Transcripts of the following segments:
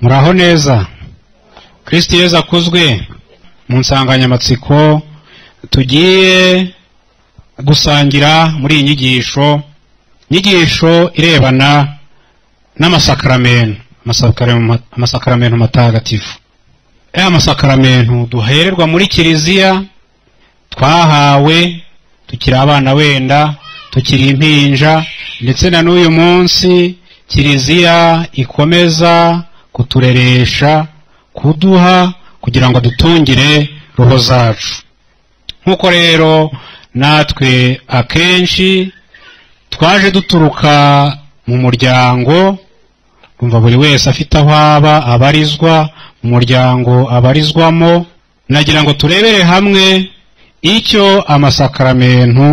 muraho neza kirisiti yezu akuzwe mu nsanganyamatsiko tugiye gusangira muri iyi nyigisho inyigisho irebana n'amasakaramentu amasakaramentu matagatifu ya masakaramentu duhererwa muri kiliziya twahawe tukiri abana wenda tukiri impinja ndetse na n'uyu munsi kiliziya ikomeza kutureresha kuduha kugira ngo dutungire roho zacu nk'uko rero natwe akenshi twaje duturuka mu muryango umva buri wese afite aho aba abarizwa mu muryango abarizwamo nagira ngo turebere hamwe icyo amasakaramentu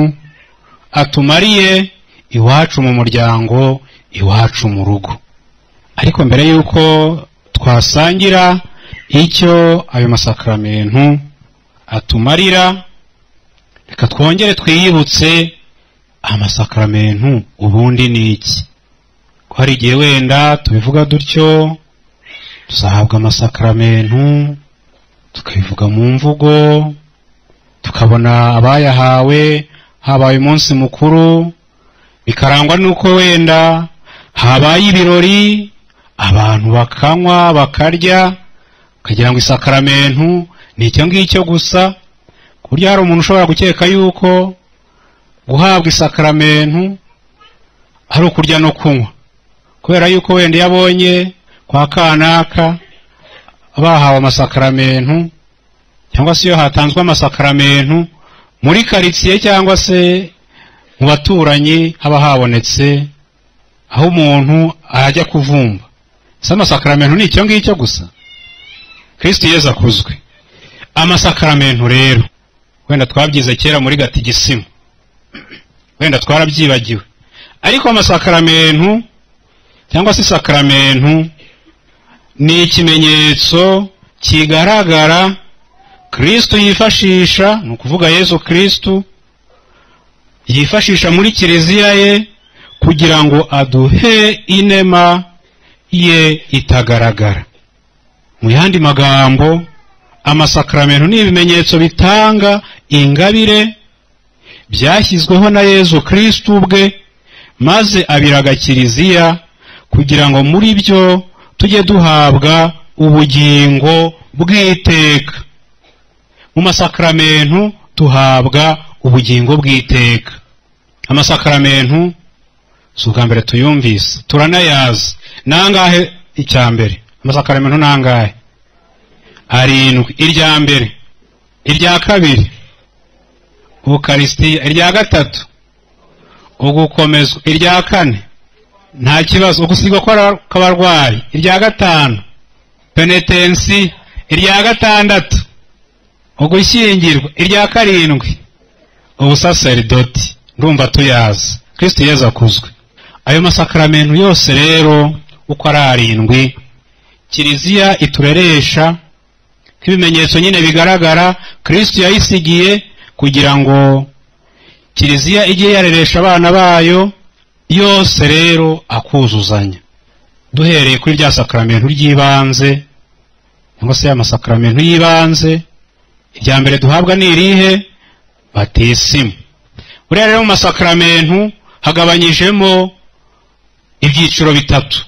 atumariye iwacu mu muryango iwacu mu rugo ariko mbere y'uko twasangira icyo ayo masakaramentu atumarira reka twongere twiyibutse amasakaramentu ubundi ni iki ko hari igihe wenda tubivuga dutyo tuzahabwa amasakaramentu tukabivuga mu mvugo tukabona abayahawe habaye umunsi mukuru bikarangwa n'uko wenda habaye ibirori abantu bakanywa bakarya ukagira ngo isakaramentu ni icyo ngicyo gusa ku buryo hari umuntu ushobora gukeka yuko guhabwa isakaramentu ari ukurya no kunywa kubera yuko wenda iyo abonye kwa kanaka bahawe amasakaramentu cyangwa se iyo hatanzwe amasakaramentu muri karitsiye cyangwa se mu baturanyi haba habonetse aho umuntu ajya kuvumba si amasakaramentu ni icyo ngicyo gusa kirisiti yeza akuzwe amasakaramentu rero wenda twabyize kera muri gatigisima wenda twarabyibagiwe ariko amasakaramentu cyangwa se isakaramentu ni ikimenyetso kigaragara kirisito yifashisha ni ukuvuga yezu kirisito yifashisha muri kiliziya ye kugira ngo aduhe inema ye itagaragara mu yandi magambo amasakaramentu ni ibimenyetso bitanga ingabire byashyizweho na yezu kirisito ubwe maze abiraga kiliziya kugira ngo muri byo tujye duhabwa ubugingo bw'iteka mu masakaramentu tuhabwa ubugingo bw'iteka amasakaramentu si ubwa mbere tuyumvise turanayazi ni angahe icya mbere amasakaramentu ni angahe arindwi irya mbere irya kabiri ukarisitiya irya gatatu ugukomezwa irya kane nta kibazo ugusigwa kw'abarwayi irya gatanu penetensi irya gatandatu ugushyingirwa irya karindwi ubusaseridoti ndumva tuyazi kirisiti yeza akuzwe ayo masakaramentu yose rero uko ari arindwi kiliziya itureresha nk'ibimenyetso nyine bigaragara kirisiti yayisigiye kugira ngo kiliziya ijye yareresha abana bayo yose rero akuzuzanya duhereye kuri rya sakaramentu ry'ibanze cyangwa se amasakaramentu y'ibanze irya mbere duhabwa ni irihe batisimu buriya rero mu masakaramentu hagabanyijemo ibyiciro bitatu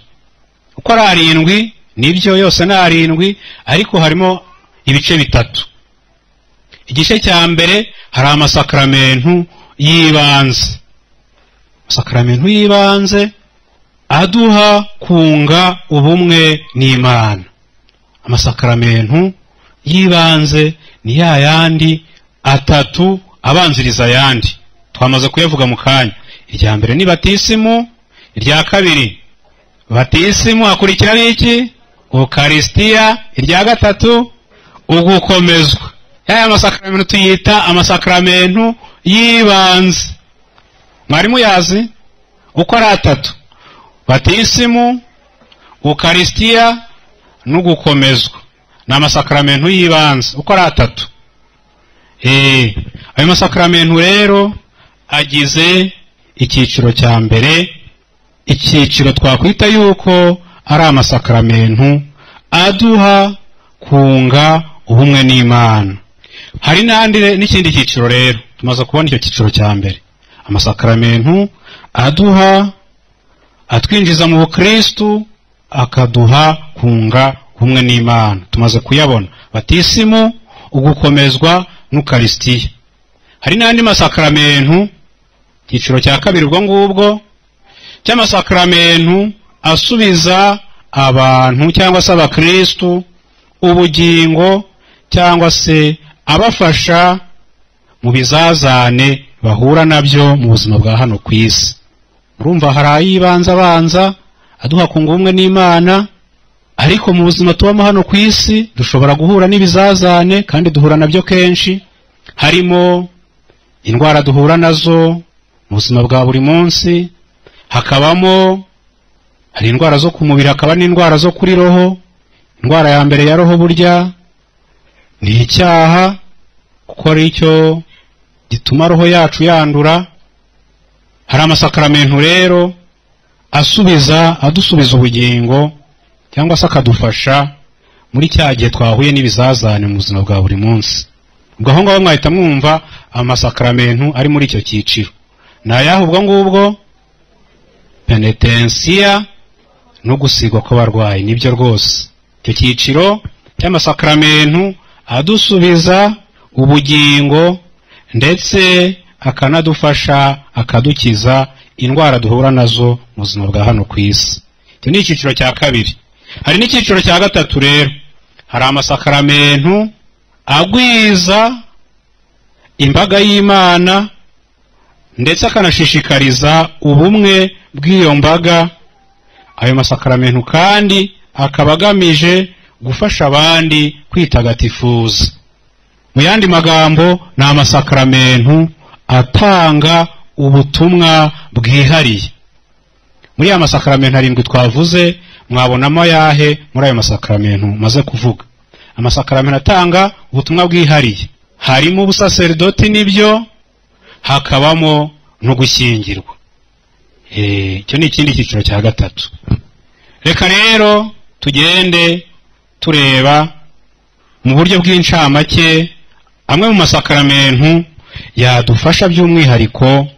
uko ari arindwi nibyo yose ni arindwi ariko harimo ibice bitatu igice cya mbere hari amasakaramentu y'ibanze amasakaramentu y'ibanze aduha kunga ubumwe n'imana amasakaramentu y'ibanze ni ya yandi atatu abanziriza ayandi twamaze kuyavuga mu kanya irya mbere ni batisimu irya kabiri batisimu hakurikiraho iki ukarisitiya irya gatatu ugukomezwa yaya masakaramentu tuyita amasakaramentu y'ibanze mwarimu yazi uko ari atatu batisimu ukarisitiya n'ugukomezwa ni amasakaramentu y'ibanze uko ari atatu eee ayo masakaramentu rero agize icyiciro cya mbere icyiciro twakwita yuko ari amasakaramentu aduha kunga ubumwe n'imana hari n'andi n'ikindi cyiciro rero tumaze kubona icyo cyiciro cya mbere amasakaramentu aduha atwinjiza mu bukristu akaduha kunga ubumwe n'imana tumaze kuyabona batisimu ugukomezwa n'ukarisitiya hari n'andi masakaramentu icyiciro cya kabiri ubwo ngubwo cy'amasakaramentu asubiza abantu cyangwa se abakristu ubugingo cyangwa se abafasha mu bizazane bahura nabyo mu buzima bwa hano ku isi urumva hari ayibanza abanza aduha kunga ubumwe n'imana ariko mu buzima tubamo hano ku isi dushobora guhura n'ibizazane kandi duhura nabyo kenshi harimo indwara duhura nazo mu buzima bwa buri munsi hakabamo hari indwara zo ku mubiri hakaba n'indwara zo kuri roho indwara ya mbere ya roho burya ni icyaha kuko ari cyo gituma roho yacu yandura hari amasakaramentu rero asubiza adusubiza ubugingo cyangwa se akadufasha muri cya gihe twahuye n'ibizazane mu buzima bwa buri munsi ubwo aho ngaho mwahita mwumva amasakaramentu ari muri icyo cyiciro ni ayahe ubwo ngubwo penetensiya no gusigwa kw'abarwayi nibyo rwose icyo cyiciro cy'amasakaramentu adusubiza ubugingo ndetse akanadufasha akadukiza indwara duhura nazo mu buzima bwa hano ku isi icyo ni icyiciro cya kabiri hari n'icyiciro cya gatatu rero hari amasakaramentu agwiza imbaga y'imana ndetse akanashishikariza ubumwe bw'iyo mbaga ayo masakaramentu kandi akaba agamije gufasha abandi kwitagatifuza mu yandi magambo ni amasakaramentu atanga ubutumwa bwihariye muri ya masakaramentu arindwi twavuze mwabonamo yahe muri ayo masakaramentu maze kuvuga amasakaramentu atanga ubutumwa bwihariye harimo ubusaseridoti n'ibyo hakabamo no gushyingirwa icyo ni ikindi cyiciro cya gatatu reka rero tugende tureba mu buryo bw'incamake amwe mu masakaramentu yadufasha by'umwihariko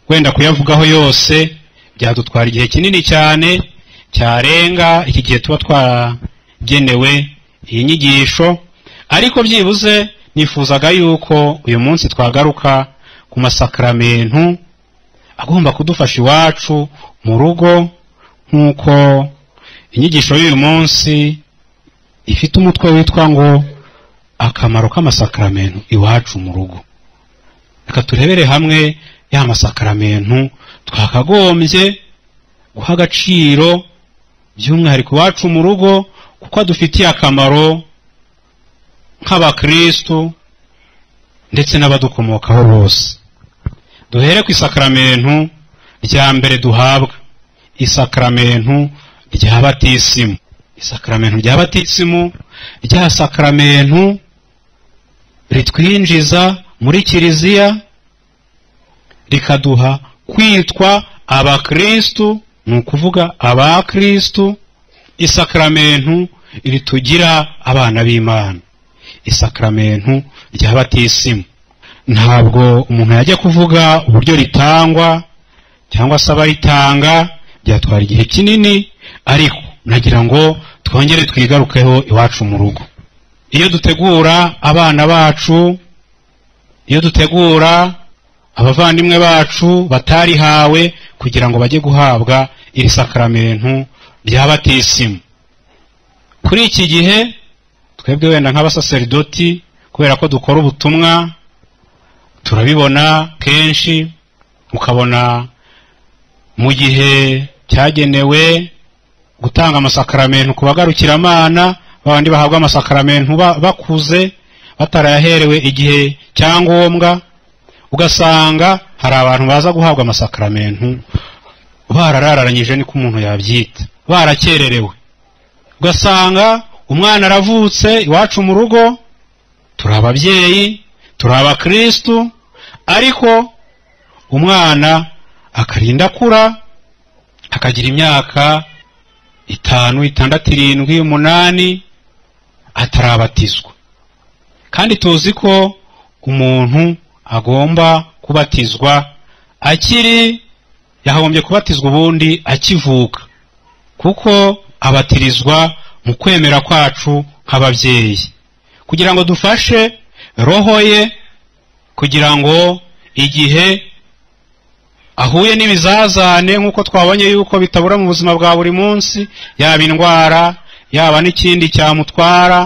wenda kuyavugaho yose byadutwara igihe kinini cyane cyarenga iki gihe tuba twaragenewe iyi nyigisho ariko byibuze nifuzaga yuko uyu munsi twagaruka ku masakaramentu agomba kudufasha iwacu mu rugo nk'uko inyigisho y'uyu munsi ifite umutwe witwa ngo akamaro k'amasakaramentu iwacu mu rugo reka turebere hamwe ya masakaramentu twakagombye guha agaciro by'umwihariko iwacu mu rugo kuko adufitiye akamaro nk'abakristu ndetse n'abadukomokaho bose duhere ku isakaramentu rya mbere duhabwa isakaramentu rya batisimu isakaramentu rya batisimu rya sakaramentu ritwinjiza muri kiliziya rikaduha kwitwa abakristu ni ukuvuga abakristu isakaramentu ritugira abana b'imana isakaramentu rya batisimu ntabwo umuntu yajya kuvuga uburyo ritangwa cyangwa se abaritanga byatwara igihe kinini ariko nagira ngo twongere twigarukeho iwacu mu rugo iyo dutegura abana bacu iyo dutegura abavandimwe bacu batarihawe kugira ngo bajye guhabwa iri sakaramentu rya batisimu kuri iki gihe twebwe wenda nk'abasaseridoti kubera ko dukora ubutumwa turabibona kenshi ukabona mu gihe cyagenewe gutanga amasakaramentu ku bagarukiramana babandi bahabwa amasakaramentu bakuze batarayaherewe igihe cya ngombwa ugasanga hari abantu baza guhabwa amasakaramentu bararararanyije niko umuntu yabyita barakererewe ugasanga umwana aravutse iwacu mu rugo turi ababyeyi turi abakristu ariko umwana akarinda akura akagira imyaka itanu itandatu irindwi umunani atarabatizwa kandi tuzi ko umuntu agomba kubatizwa akiri yahombye kubatizwa ubundi akivuka kuko abatirizwa mu kwemera kwacu nk'ababyeyi kugira ngo dufashe roho ye kugira ngo igihe ahuye n'ibizazane nk'uko twabonye yuko bitabura mu buzima bwa buri munsi yaba indwara yaba n'ikindi cyamutwara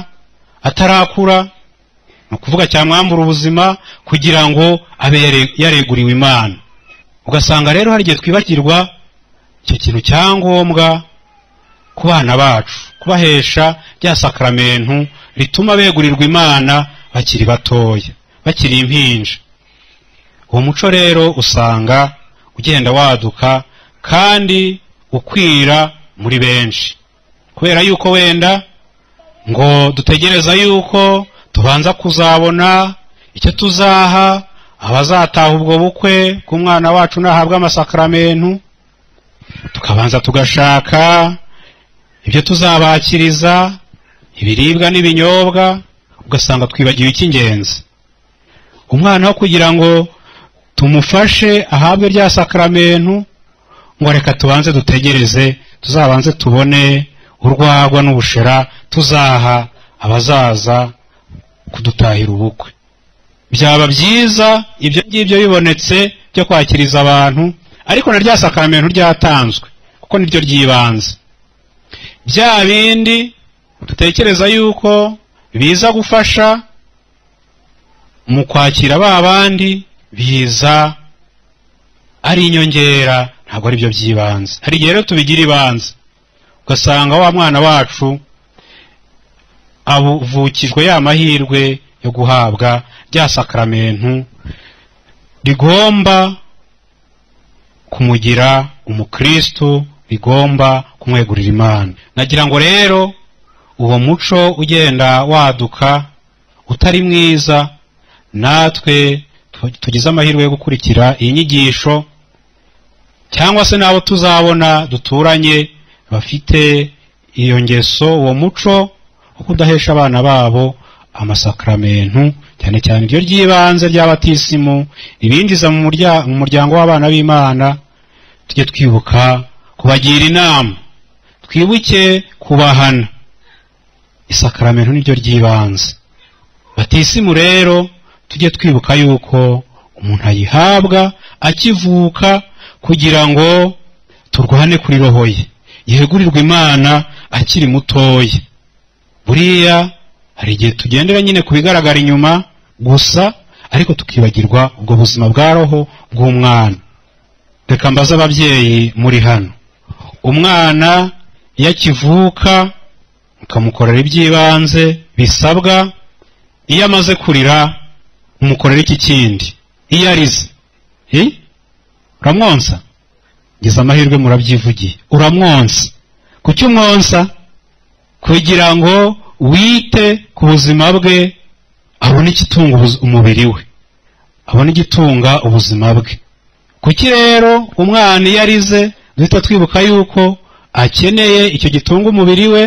atarakura ni ukuvuga cyamwambura ubuzima kugira ngo abe yare- yareguriwe imana ugasanga rero hari igihe twibagirwa icyo kintu cya ngombwa ku bana bacu kubahesha rya sakaramentu rituma begurirwa imana bakiri batoya bakiri impinja uwo muco rero usanga ugenda waduka kandi ukwira muri benshi kubera yuko wenda ngo dutegereza yuko tubanza kuzabona icyo tuzaha abazataha ubwo bukwe bw'umwana wacu nahabwa amasakaramentu tukabanza tugashaka ibyo tuzabakiriza ibiribwa n'ibinyobwa ugasanga twibagiwe icy'ingenzi umwana wo kugira ngo tumufashe ahabwe rya sakaramentu ngo reka tubanze dutegereze tuzabanze tubone urwagwa n'ubushera tuzaha abazaza kudutahira ubukwe byaba byiza ibyo ngibyo bibonetse byo kwakiriza abantu ariko na rya sakaramentu ryatanzwe kuko niryo ry'ibanze bya bindi dutekereza yuko biza gufasha mu kwakira ba bandi biza ari inyongera ntabwo ari byo by'ibanze hari igihe rero tubigira ibanze ugasanga wa mwana wacu avukijwe ya mahirwe yo guhabwa rya sakaramentu rigomba kumugira umukristo rigomba kumwegurira imana nagira ngo rero uwo muco ugenda waduka utari mwiza natwe tu- tugize amahirwe yo gukurikira iyi nyigisho cyangwa se n'abo tuzabona duturanye bafite iyo ngeso uwo muco wo kudahesha abana babo amasakaramentu cyane cyane iryo ry'ibanze ry'abatisimu ibinjiza mu murya- mu muryango w'abana b'imana tujye twibuka kubagira inama twibuke kubahana isakaramentu niryo ry'ibanze batisimu rero tujye twibuka yuko umuntu ayihabwa akivuka kugira ngo turwane kuri roho ye yegurirwe imana akiri mutoya buriya hari igihe tugendera nyine ku bigaragara inyuma gusa ariko tukibagirwa ubwo buzima bwa roho bw'umwana reka mbaze ababyeyi muri hano umwana iyo akivuka mukamukorera iby'ibanze bisabwa iyo amaze kurira umukorera iki kindi iyo arize Eh? uramwonsa ngize amahirwe murabyivugiye uramwonsa kuki umwonsa kugira ngo wite ku buzima bwe abone igitunga ubuz- umubiri we abone igitunga ubuzima bwe kuki rero umwana iyo arize duhita twibuka yuko akeneye icyo gitunga umubiri we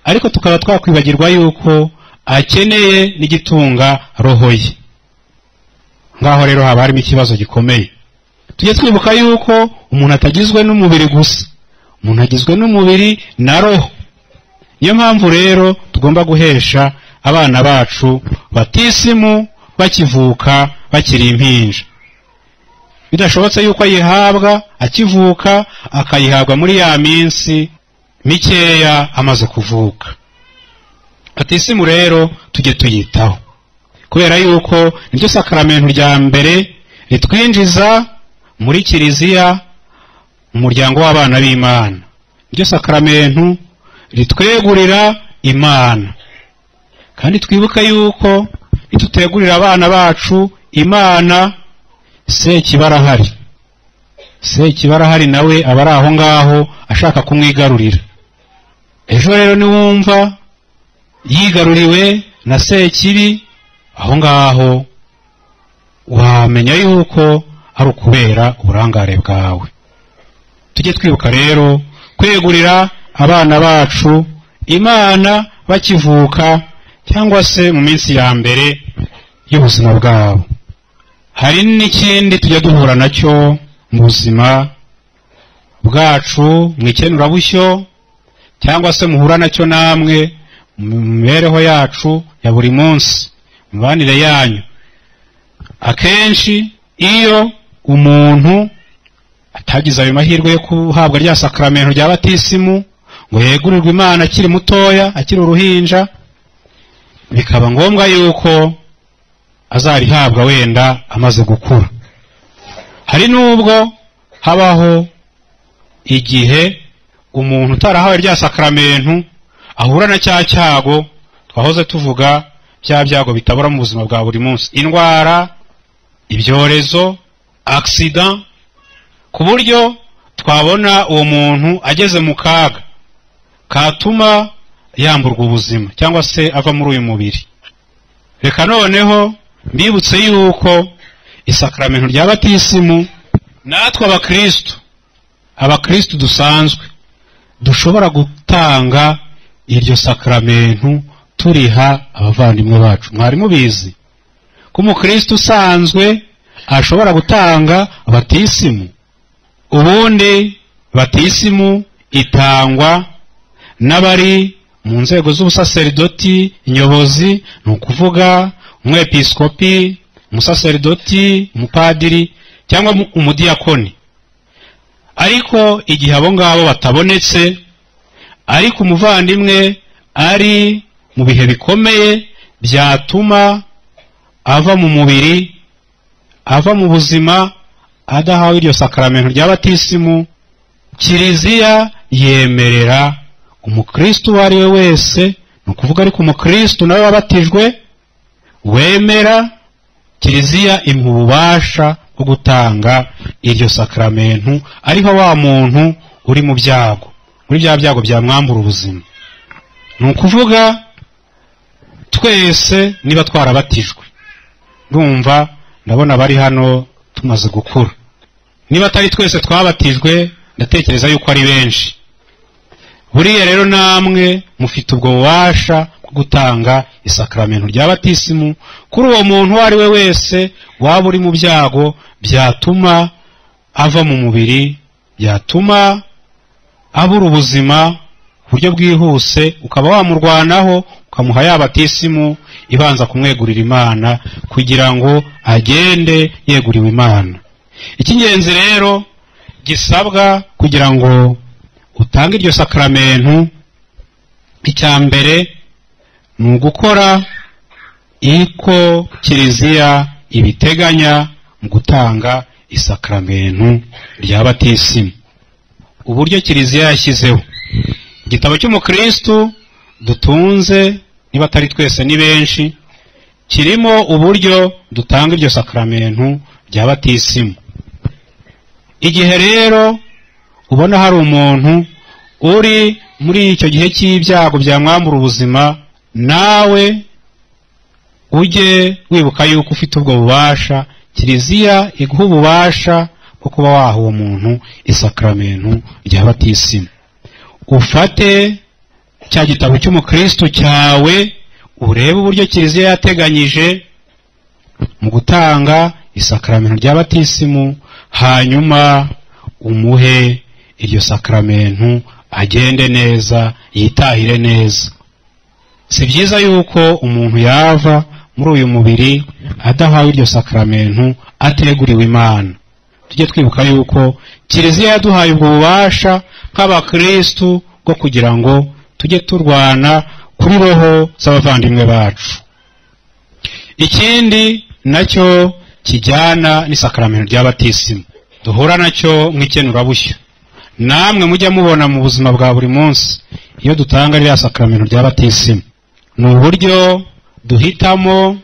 ariko tukaba twakwibagirwa yuko akeneye n'igitunga roho ye ngaho rero haba harimo ikibazo gikomeye tujye twibuka yuko umuntu atagizwe n'umubiri gusa umuntu agizwe n'umubiri na roho niyo mpamvu rero tugomba guhesha abana bacu batisimu bakivuka bakiri impinja bidashobotse yuko ayihabwa akivuka akayihabwa muri ya minsi mikeya amaze kuvuka batisimu rero tujye tuyitaho kubera yuko niryo sakaramentu rya mbere ritwinjiza muri kiliziya mu muryango w'abana b'imana niryo sakaramentu ritwegurira imana kandi twibuke yuko nitutegurira abana bacu imana sekiba arahari sekiba arahari nawe aba ari aho ngaho ashaka kumwigarurira ejo rero niwumva yigaruriwe na sekibi aho ngaho wamenya yuko ari ukubera uburangare bwawe tujye twibuka rero kwegurira abana bacu imana bakivuka cyangwa se mu minsi ya mbere y'ubuzima bwabo hari n'ikindi tujya duhura nacyo mu buzima bwacu mu ikenurabushyo cyangwa se muhura nacyo namwe mu mibereho yacu ya buri munsi mu mibanire yanyu akenshi iyo umuntu atagize ayo mahirwe yo guhabwa rya sakaramento rya batisimu ngo yegurirwe imana akiri mutoya akiri uruhinja bikaba ngombwa yuko azarihabwa wenda amaze gukura hari n'ubwo habaho igihe umuntu utarahawe rya sakaramentu ahura na cya cyago twahoze tuvuga bya byago bitabura mu buzima bwa buri munsi indwara ibyorezo agisida ku buryo twabona uwo muntu ageze mu kaga katuma yamburwa ubuzima cyangwa se ava muri uyu mubiri reka noneho mbibutse yuko isakaramentu rya batisimu natwe abakristo abakristo dusanzwe dushobora gutanga iryo sakaramentu turiha abavandimwe bacu mwari mubizi ko umukristo usanzwe ashobora gutanga batisimu ubundi batisimu itangwa n'abari mu nzego z'ubusaseridoti inyobozi ni ukuvuga umwepiskopi umusaseridoti umupadiri cyangwa umudiyakoni ariko igihe abo ngabo batabonetse ariko umuvandimwe ari mu bihe bikomeye byatuma ava mu mubiri ava mu buzima adahawe iryo sakaramento rya batisimu kiliziya yemerera umukristo uwo ari we wese ni ukuvuga ariko umukristo nawe wabatijwe wemera kiliziya imuha ububasha bwo gutanga iryo sakaramentu ariho wa muntu uri mu byago muri bya byago byamwambura ubuzima ni ukuvuga twese niba twarabatijwe ndumva ndabona abari hano tumaze gukura niba atari twese twabatijwe ndatekereza yuko ari benshi buriya rero namwe mufite ubwo bubasha bwo gutanga isakaramentu rya batisimu kuri uwo muntu uwo ari we wese waba uri mu byago byatuma ava mu mubiri byatuma abura ubuzima ku buryo bwihuse ukaba wamurwanaho ukamuha ya batisimu ibanza kumwegurira imana kugira ngo agende yeguriwe imana icy'ingenzi rero gisabwa kugira ngo utange iryo sakaramentu icya mbere ni ugukora iko kiliziya ibiteganya mu gutanga isakaramentu rya batisimu uburyo kiliziya yashyizeho igitabo cy'umukristu dutunze niba atari twese ni benshi kirimo uburyo dutanga iryo sakaramentu rya batisimu igihe rero ubona hari umuntu uri muri icyo gihe cy'ibyago byamwambura ubuzima nawe ujye wibuka yuko ufite ubwo bubasha kiliziya iguha ububasha bwo kuba waha uwo muntu isakaramentu rya batisimu ufate cya gitabo cy'umukristo cyawe urebe uburyo kiliziya yateganyije mu gutanga isakaramentu rya batisimu hanyuma umuhe iryo sakaramentu agende neza yitahire neza si byiza yuko umuntu yava muri uyu mubiri adahawe iryo sakaramentu ateguriwe imana tujye twibuka yuko kiliziya yaduhaye ubwo bubasha nk'abakirisitu bwo kugira ngo tujye turwana kuri roho z'abavandimwe bacu ikindi nacyo kijyana n'isakaramentu ry'abatisimu duhura nacyo nk'ikenurabushyo namwe mujya mubona mu buzima bwa buri munsi iyo dutanga ririya sakaramentu rya batisimu ni uburyo duhitamo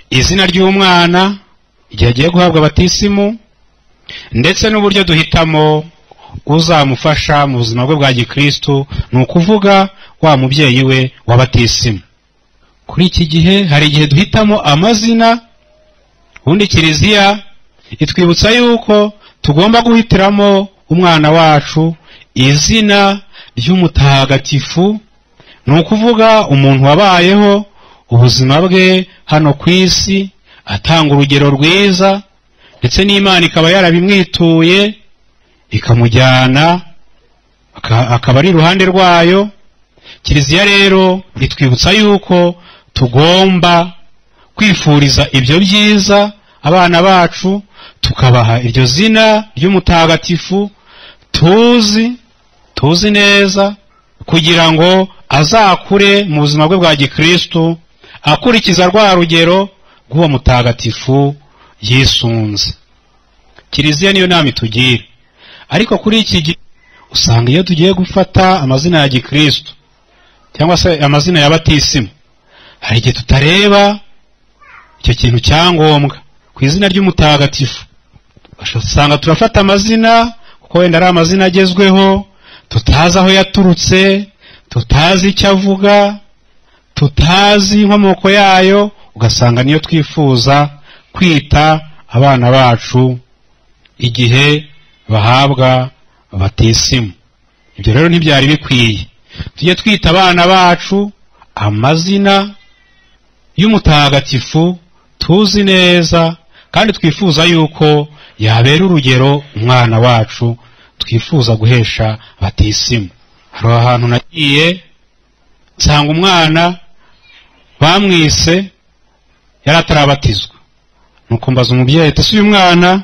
izina ry'umwana igihe agiye guhabwa batisimu ndetse n'uburyo duhitamo uzamufasha mu buzima bwe bwa gikirisitu ni ukuvuga wa mubyeyi we wa batisimu kuri iki gihe hari igihe duhitamo amazina ubundi kiliziya itwibutsa yuko tugomba guhitiramo umwana wacu izina ry'umutagatifu ni ukuvuga umuntu wabayeho ubuzima bwe hano ku isi atanga urugero rwiza ndetse n'imana ikaba yarabimwituye ikamujyana aka- akaba ari iruhande rwayo kiliziya rero itwibutsa yuko tugomba kwifuriza ibyo byiza abana bacu tukabaha iryo zina ry'umutagatifu tuzi tuzi neza kugira ngo azakure mu buzima bwe bwa gikristu akurikiza rwa rugero rw'uwo mutagatifu yisunze kiliziya niyo nama itugira ariko kuri iki gihe usanga iyo tugiye gufata amazina ya gikristu cyangwa se amazina ya batisimu hari igihe tutareba icyo kintu cya ngombwa ku izina ry'umutagatifu usanga turafata amazina kuko wenda ari amazina agezweho tutazi aho yaturutse tutazi icyo avuga tutazi inkomoko yayo ugasanga niyo twifuza kwita abana bacu igihe bahabwa batisimu ibyo rero ntibyari bikwiye tujye twita abana bacu amazina y'umutagatifu tuzi neza kandi twifuza yuko yabera urugero umwana wacu twifuza guhesha batisimu hari ahantu nagiye nsanga umwana bamwise yari atarabatizwa nuko mbaza umubyeyi ati "Ese uyu mwana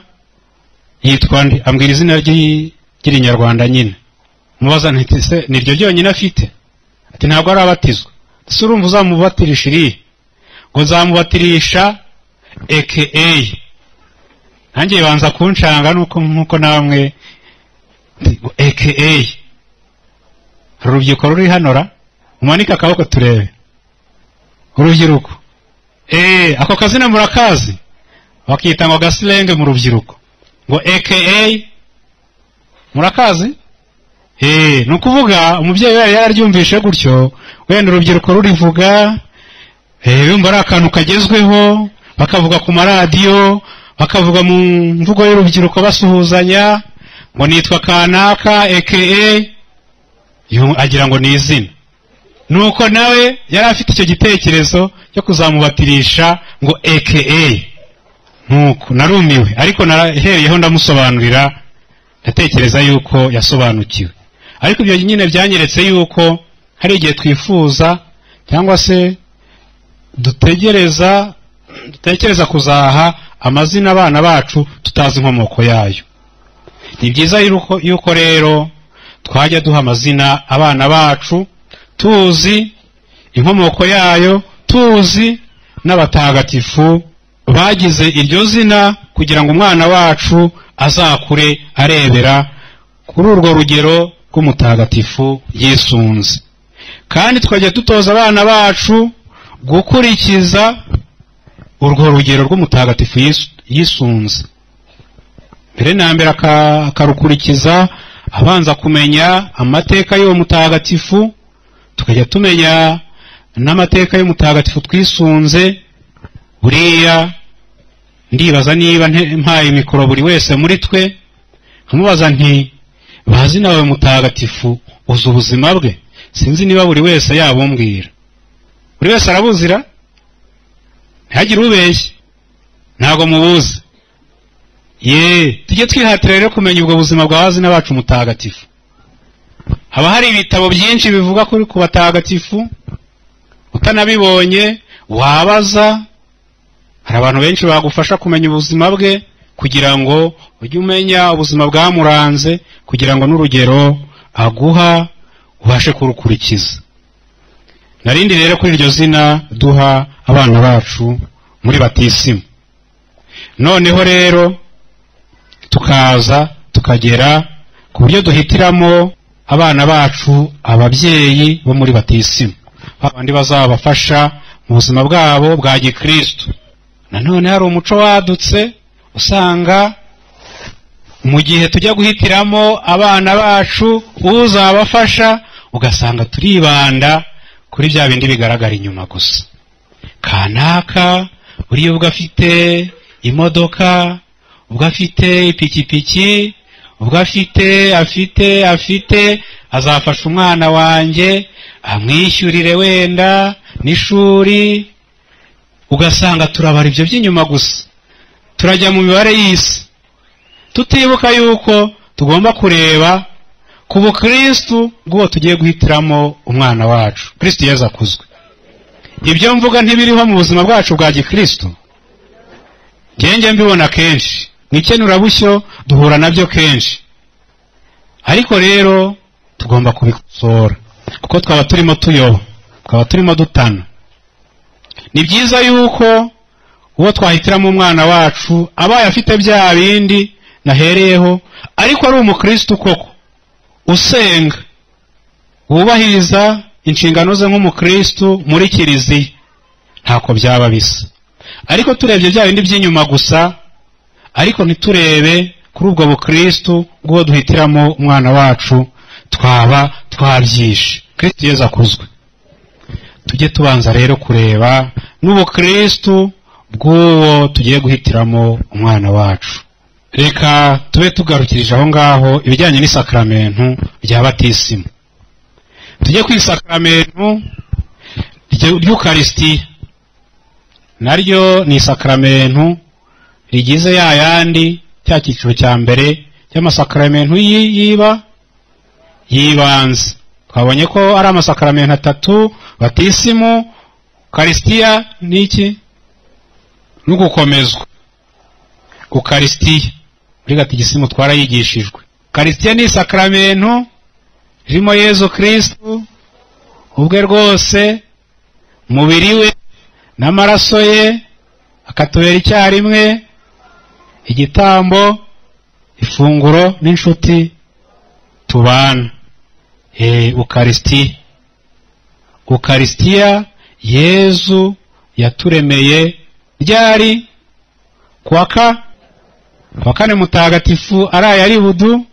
yitwa nde ambwira izina ry'i- ry'irinyarwanda nyine mubaza nti "Se ni iryo ryonyine afite ati ntabwo arabatizwa ese urumva uzamubatirisha iriya ngo nzamubatirisha eke nanjye banza kunshanga nuko nkuko namwe eke hari urubyiruko ruri hano ra mumanike akaboko turebe urubyiruko eee ako kazina murakazi bakita ngo gasilenge mu rubyiruko ngo eke murakazi eee ni ukuvuga umubyeyi yari yararyumvishe gutyo wenda urubyiruko rurivuga Eh, yumva ari akantu kagezweho bakavuga ku maradiyo bakavuga mu mvugo y'urubyiruko basuhuzanya ngo nitwa kanaka eke agira ngo ni izina nuko nawe yari afite icyo gitekerezo cyo kuzamubatirisha ngo eke nuko narumiwe ariko narahereyeho ndamusobanurira ndatekereza yuko yasobanukiwe ariko ibyo nyine byanyeretse yuko hari igihe twifuza cyangwa se dutegereza dutekereza kuzaha amazina abana bacu tutazi inkomoko yayo ni byiza yuko, yuko rero twajya duha amazina abana bacu tuzi inkomoko yayo tuzi n'abatagatifu bagize iryo zina kugira ngo umwana wacu azakure arebera kuri urwo rugero rw'umutagatifu yisunze kandi tukajya dutoza abana bacu gukurikiza urwo rugero rw'umutagatifu Yesu- yisunze mbere na mbere aka- akarukurikiza abanza kumenya amateka y'uwo mutagatifu tukajya tumenya n'amateka y'umutagatifu twisunze buriya ndibaza niba nte- mpaye mikoro buri wese muri twe nkamubaza nti bazi nawe mutagatifu uzi ubuzima bwe sinzi niba buri wese yabumbwira buri wese arabuzira ntihagire ubeshya ntabwo mubuzi ye tujye twihatira rero kumenya ubwo buzima bwa bazina bacu mutagatifu haba hari ibitabo byinshi bivuga kuri ku batagatifu utanabibonye wabaza hari abantu benshi bagufasha kumenya ubuzima bwe kugira ngo ujye umenya ubuzima bwamuranze kugira ngo n'urugero aguha ubashe kurukurikiza narindi rero kuri iryo zina duha abana bacu muri batisimu noneho rero tukaza tukagera ku buryo duhitiramo abana bacu ababyeyi bo muri batisimu babandi bazabafasha mu buzima bwabo bwa gikristu nanone hari umuco wadutse usanga mu gihe tujya guhitiramo abana bacu uzabafasha ugasanga turibanda kuri bya bindi bigaragara inyuma gusa kanaka uriya ubwo afite imodoka ubwo afite ipikipiki ubwo afite afite afite azafasha umwana wanjye amwishyurire wenda n'ishuri ugasanga turabara ibyo by'inyuma gusa turajya mu mibare y'isi tutibuka yuko tugomba kureba ku bukristu bw'uwo tugiye guhitiramo umwana wacu kristu yeza akuzwe ibyo mvuga ntibiriho mu buzima bwacu bwa gikristu ngenge mbibona kenshi mu ikenurabushyo duhura nabyo kenshi ariko rero tugomba kubikosora kuko twaba turimo tuyoba twaba turimo dutana ni byiza yuko uwo twahitiramo umwana wacu abaye afite bya bindi nahereyeho ariko ari umukristo koko usenga wubahiriza inshingano ze nk'umukristo muri kiliziya ntako byaba bisa ariko turebye bya bindi by'inyuma gusa ariko ntiturebe kuri ubwo bukristo bw'uwo duhitiramo umwana wacu twaba twabyishe kristo yeza akuzwe tujye tubanza rero kureba n'ubukristo bw'uwo tugiye guhitiramo umwana wacu reka tube tugarukirije aho ngaho ibijyanye n'isakaramentu rya batisimu tujye ku isakaramentu ry'ukarisitiya naryo ni isakaramentu rigize ya yandi cya cyiciro cya mbere cy'amasakaramentu yiba yibanze twabonye ko ari amasakaramentu atatu batisimu ukarisitiya n'iki n'ugukomezwa ukarisitiya muri gatigisimu twarayigishijwe karisitiya ni isakaramentu ririmo yezu kirisitu ubwe rwose umubiri we n'amaraso ye akatubera icyarimwe igitambo ifunguro n'inshuti tubana ukarisitiya ukarisitiya yezu yaturemeye ryari kuwaka kuwa kane mutagatifu araye ari budu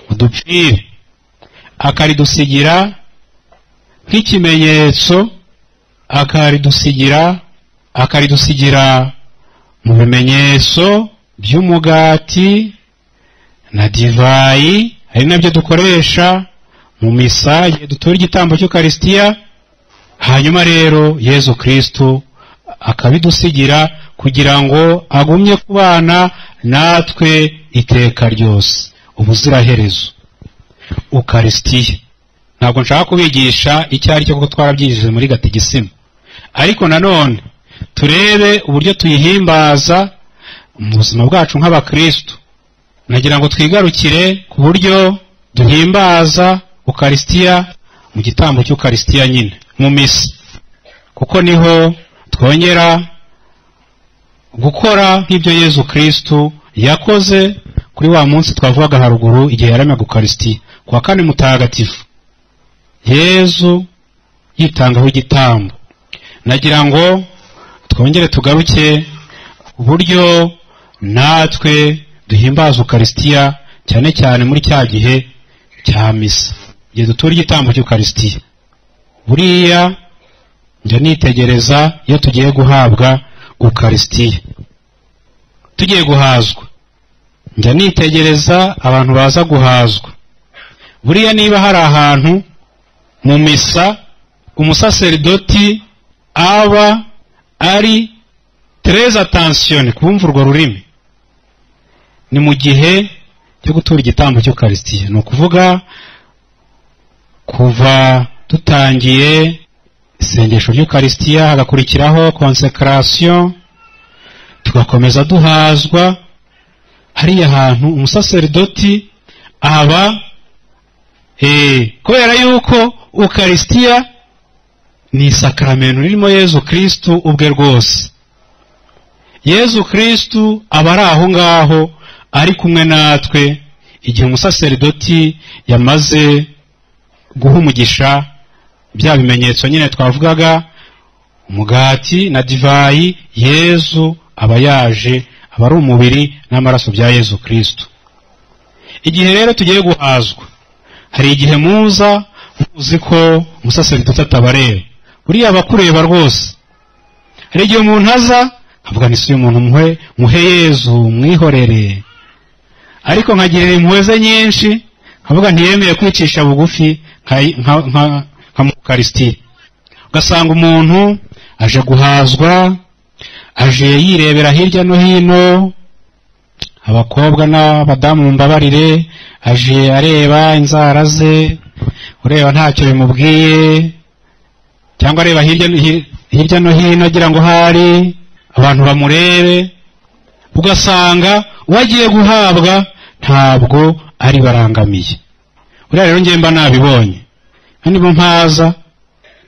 udupfire akaridusigira nk'ikimenyetso akaridusigira akaridusigira mu bimenyetso by'umugati na divayi ari nabyo dukoresha mu misa igihe dutura igitambo cy'ukarisitiya hanyuma rero yezu kirisitu akabidusigira kugira ngo agumye kubana natwe iteka ryose ubuziraherezo ukarisitiya ntabwo nshaka kubigisha icyo ari cyo kuko twarabyigishije muri gatigisima ariko nanone turebe uburyo tuyihimbaza mu buzima bwacu nk'abakristu nagira ngo twigarukire ku buryo duhimbaza ukarisitiya mu gitambo cy'ukarisitiya nyine mu misa kuko niho twongera gukora nk'ibyo yezu kirisitu yakoze kuri wa munsi twavugaga haruguru igihe yaremaga ukarisitiya ku wa kane mutagatifu yezu yitangaho igitambo nagira ngo twongere tugaruke uburyo natwe duhimbaza ukarisitiya cyane cyane muri cya gihe cya misa igihe dutura igitambo cy'ukarisitiya buriya njya nitegereza iyo tugiye guhabwa ukarisitiya tugiye guhazwa njya nitegereza abantu baza guhazwa buriya niba hari ahantu mu misa umusaseridoti aba ari tereza tansiyoni kubumva urwo rurimi ni mu gihe cyo gutura igitambo cy'ukarisitiya ni ukuvuga kuva dutangiye isengesho ry'ukarisitiya hagakurikiraho konsekarasiyo tugakomeza duhazwa hariya hantu umusaseridoti aba kubera yuko ukarisitiya ni isakaramentu ririmo yezu kirisitu ubwe rwose yezu kirisitu aba ari aho ngaho ari kumwe natwe igihe umusaseridoti yamaze guha umugisha bya bimenyetso nyine twavugaga umugati na divayi yezu aba yaje aba ari umubiri n'amaraso bya yezu kirisitu igihe rero tugiye guhazwa hari igihe muza muzi ko umusaseridoti atabareba buriya aba akureba rwose hari igihe umuntu aza avuga ni si umuntu muhe yezu mwihorere ariko nkagirira impuhwe ze nyinshi nkavuga ntiyemeye kwicisha bugufi nka- nka- nka- nka mu karisitiya ugasanga umuntu aje guhazwa aje yirebera hirya no hino abakobwa n'abadamu mumbabarire aje areba inzara ze ureba ntacyo bimubwiye cyangwa areba hirya no hi- hirya no hino agira ngo hari abantu bamurebe ugasanga uwo agiye guhabwa ntabwo ari barangamiye buriya rero njye mba nabibonye kandi bo mpaza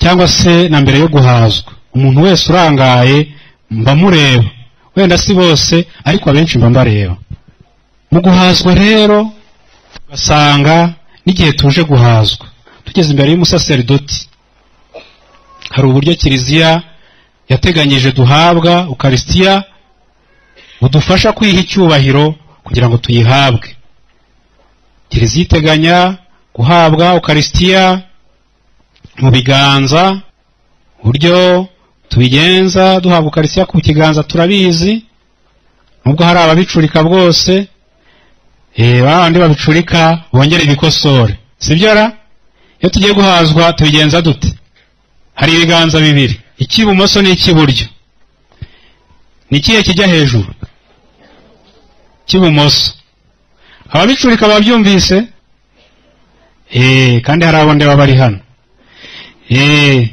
cyangwa se na mbere yo guhazwa umuntu wese urangaye mba mureba wenda si bose ariko abenshi mba mbareba mu guhazwa rero ugasanga n'igihe tuje guhazwa tugeze imbere y'umusaserdoti hari uburyo kiliziya yateganyije duhabwa ukarisitiya budufasha kwiha icyubahiro kugira ngo tuyihabwe kiliziya iteganya guhabwa ukarisitiya mu biganza uburyo tubigenza duhabwa ukarisitiya ku kiganza turabizi nubwo hari ababicurika bwose eh, ba bandi babicurika bongere bikosore sibyo ra iyo tugiye guhazwa tubigenza dute hari ibiganza bibiri icy'ibumoso n'icy'iburyo ni ikihe kijya hejuru cy'ibumoso ababicurika babyumvise eh, kandi hari abo ndeba bari hano Eh,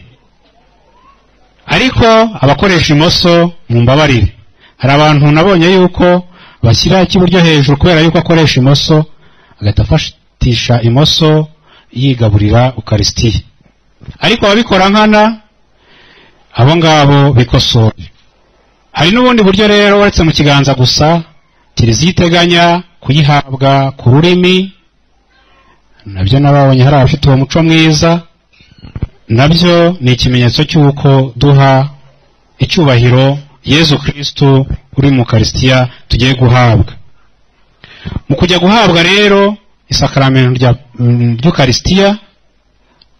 ariko abakoresha imoso mumbabarire hari abantu nabonye yuko bashyira icy'iburyo hejuru kubera yuko akoresha imoso agahita afatisha imoso yigaburira ukarisitiya ariko ababikora nkana abo ngabo bikosora hari n'ubundi buryo rero uretse mu kiganza gusa kiliziya iteganya kuyihabwa ku rurimi nabyo nababonye hari abafite uwo muco mwiza nabyo ni ikimenyetso cy'uko duha icyubahiro yezu kristu uri mu karisitiya tugiye guhabwa mu kujya guhabwa rero isakaramento rya- mm, ry'ukarisitiya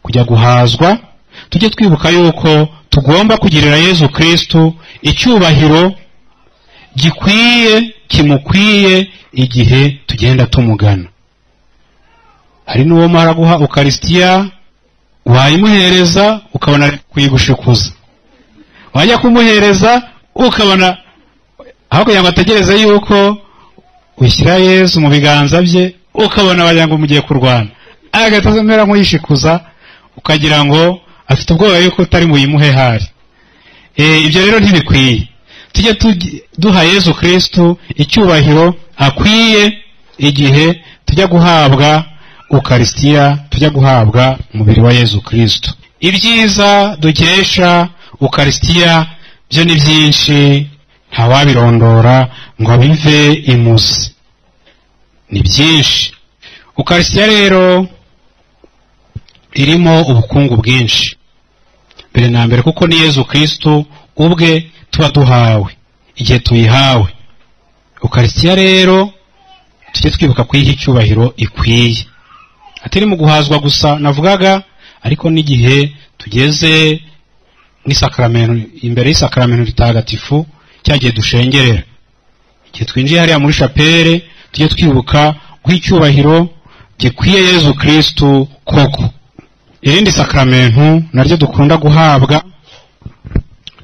kujya guhazwa tujye twibuka yuko tugomba kugirira yezu kristu icyubahiro gikwiye kimukwiye igihe tugenda tumugana hari n'uwo mara guha ukarisitiya wayimuhereza ukabona ari kuyigushikuza wajya kumuhereza ukabona aho kugira ngo ategereze yuko ushyira yezu mu biganza bye ukabona wagira ngo mugiye kurwana agahita amera nk'uyishikuza ukagira ngo afite ubwoba yuko utari buyimuhe hari Eh, ibyo rero ntibikwiye tujye tugi- duha yezu kristu icyubahiro akwiye igihe tujya guhabwa ukarisitiya tujya guhabwa umubiri wa yezu kristu ibyiza dukesha ukarisitiya byo ni byinshi ntawabirondora ngo bive imuzi ni byinshi ukarisitiya rero irimo ubukungu bwinshi mbere na mbere kuko ni yezu kristu ubwe tuba duhawe igihe tuyihawe ukarisitiya rero tujye twibuka kuyiha icyubahiro ikwiye atari mu guhazwa gusa navugaga ariko n'igihe tugeze nk'isakaramento imbere y'isakaramento ritagatifu cya gihe dushengerera igihe twinjiye hariya muri shapere tujye twibuka guha icyubahiro gikwiye yezu kristu koko irindi sakaramentu naryo dukunda guhabwa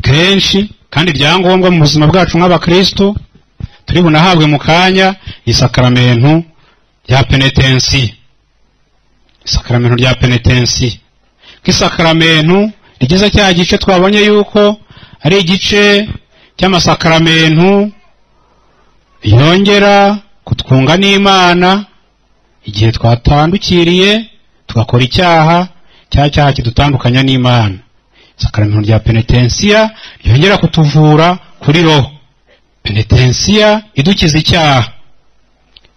kenshi kandi ryangombwa mu buzima bwacu nk'abakristo turi bunahabwe mu kanya isakaramentu rya penetensi isakaramentu rya penetensi nk'isakaramentu rigize cya gice twabonye yuko ari igice cy'amasakaramentu yongera kutwunga n'imana igihe twatandukiriye tugakora icyaha cya cyaha kidutandukanya n'imana isakaramentu rya penetensiya ryongera kutuvura kuri roho penetensiya idukiza icyaha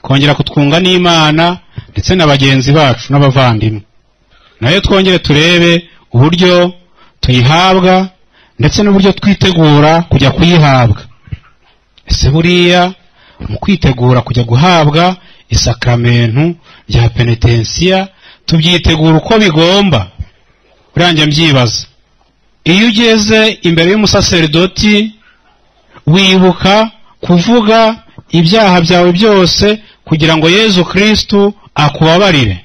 kongera kutwunga n'imana ndetse na bagenzi bacu n'abavandimwe nayo twongere turebe uburyo tuyihabwa ndetse n'uburyo twitegura kujya kuyihabwa ese buriya mu kwitegura kujya guhabwa isakaramentu rya penetensiya tubyitegura uko bigomba uranjye mbyibaza iyo ugeze imbere y'umusaserdoti wibuka kuvuga ibyaha byawe byose kugira ngo yezu kristu akubabarire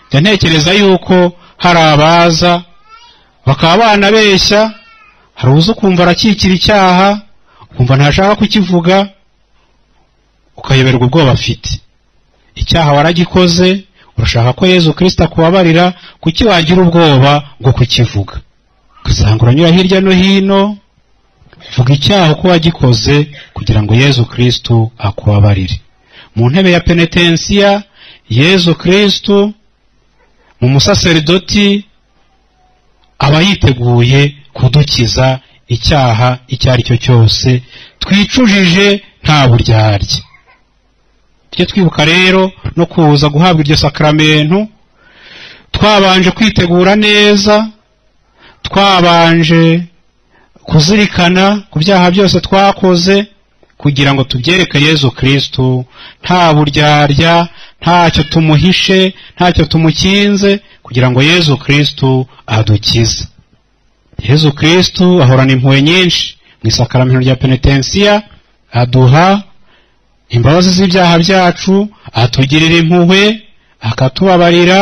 njya ntekereza yuko hari abaza bakaba banabeshya hari uza ukumva arakikira icyaha ukumva ntashaka kukivuga ukayoberwa ubwoba afite icyaha waragikoze urashaka ko yezu kirisita akubabarira kuki wagira ubwoba bwo kukivuga ugasanga uranyura hirya no hino vuga icyaha uko wagikoze kugira ngo yezu kirisitu akubabarire mu ntebe ya penetensiya yezu kirisitu mu musaserdoti aba yiteguye kudukiza icyaha icyo ari cyo cyose twicujije nta buryarya tujye twibuka rero no kuza guhabwa iryo sakaramentu twabanje kwitegura neza twabanje kuzirikana ku byaha byose twakoze kugira ngo tubyereke yezu kirisitu nta buryarya ntacyo tumuhishe ntacyo tumukinze kugira ngo yezu kirisitu adukize yezu kirisitu ahorana impuhwe nyinshi mu isakaramentu rya penetensiya aduha imbabazi z'ibyaha byacu atugirira impuhwe akatubabarira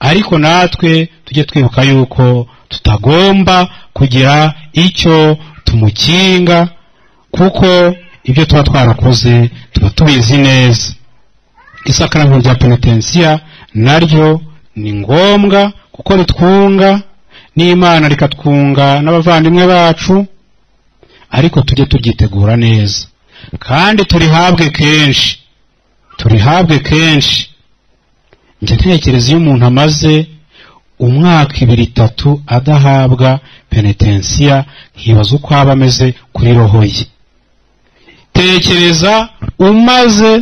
ariko natwe tujye twibuka yuko tutagomba kugira icyo tumukinga kuko ibyo tuba twarakoze tuba tubizi neza isakaramentu rya penetensiya naryo ni ngombwa kuko ritwunga n'imana rikatwunga n'abavandimwe bacu ariko tujye turyitegura neza kandi turihabwe kenshi turihabwe kenshi njya ntekereza iyo umuntu amaze umwaka ibiri itatu adahabwa penetensiya nkibaza uko aba ameze kuri roho ye tekereza umaze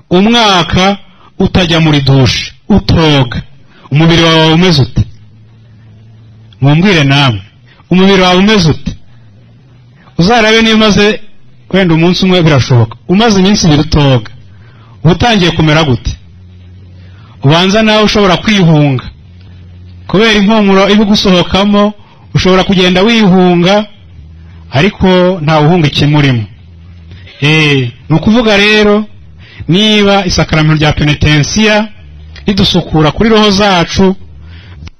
umwaka utajya muri dushe utoga umubiri wawe umeze ute mumbwire namwe umubiri wawe umeze ute uzarabe niba umaze wenda umunsi umwe birashoboka umaze iminsi ibiri utoga uba utangiye kumera gute ubanza nawe ushobora kwihunga kubera impumuro iba igusohokamo ushobora kugenda wihunga ariko ntawuhunga ikimurimo eee ni ukuvuga rero niba isakaramentu rya penetensiya ridusukura kuri roho zacu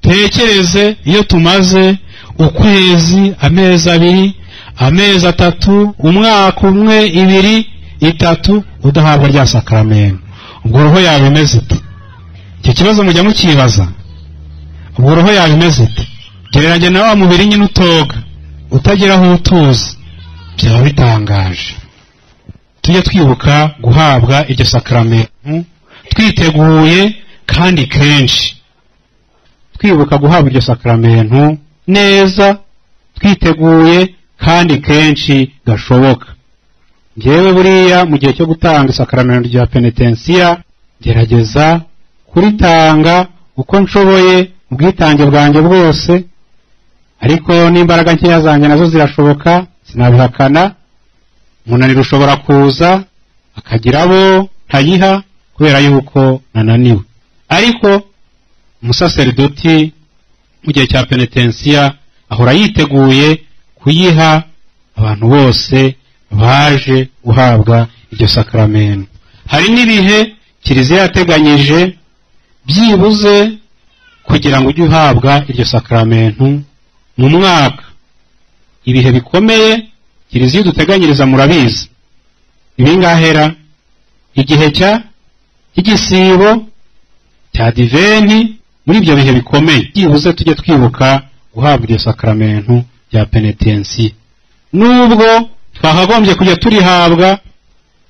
tekereze iyo tumaze ukwezi amezi abiri amezi atatu umwaka umwe ibiri itatu udahabwa rya sakaramentu ubwo roho yawe imeze ite icyo kibazo mujya mukibaza ubwo roho yawe imeze ite gereranya na wa mubiri nyine utoga utagira aho utuzi byaba bitangaje tujye twibuka guhabwa iryo sakaramentu twiteguye kandi kenshi twibuka guhabwa iryo sakaramentu neza twiteguye kandi kenshi gashoboka ngewe buriya mu gihe cyo gutanga isakaramentu rya penetensiya gerageza kuritanga uko nshoboye ubwitange bwanjye bwose ariko n'imbaraga nkeya zanjye nazo zirashoboka sinabihakana umunaniro ushobora kuza akagira abo ntayiha kubera yuko nananiwe ariko umusaserdoti mu gihe cya penetensiya ahora yiteguye kuyiha abantu bose baje guhabwa iryo sakaramentu hari n'ibihe kiliziya yateganyije byibuze kugira ngo ujye uhabwa iryo sakaramentu mu mwaka ibihe bikomeye kiliziya iduteganyiriza murabizi ibingahera igihe cya igisibo cya diveni muri ibyo bihe bikomeye byibuze tujye twibuka guhabwa iryo sakaramentu rya penetensi nubwo twakagombye kujya turihabwa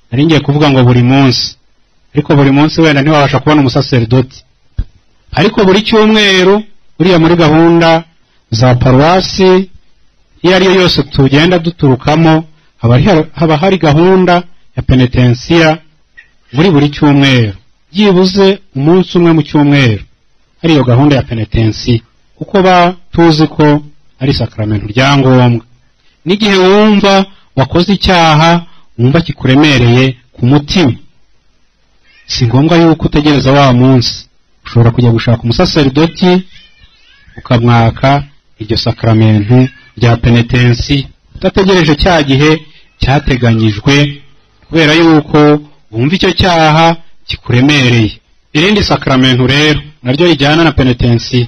nari ngiye kuvuga ngo buri munsi ariko buri munsi wenda ntiwabasha kubona umusaserdoti ariko buri cyumweru buriya muri gahunda za paruwasi iyo ari yo yose tugenda duturukamo haba hari gahunda ya penetensiya muri buri cyumweru byibuze umunsi umwe mu cyumweru ariyo gahunda ya penetensiya kuko ba tuzi ko ari sakaramentu rya ngombwa n'igihe wumva wakoze icyaha wumva kikuremereye ku mutima si ngombwa yuko utegereza wa munsi ushobora kujya gushaka umusaserdoti ukamwaka iryo sakaramentu rya penetensi udategereje cya gihe cyateganyijwe kubera yuko wumve icyo cyaha kikuremereye irindi sakaramentu rero naryo rijyana na penetensiyo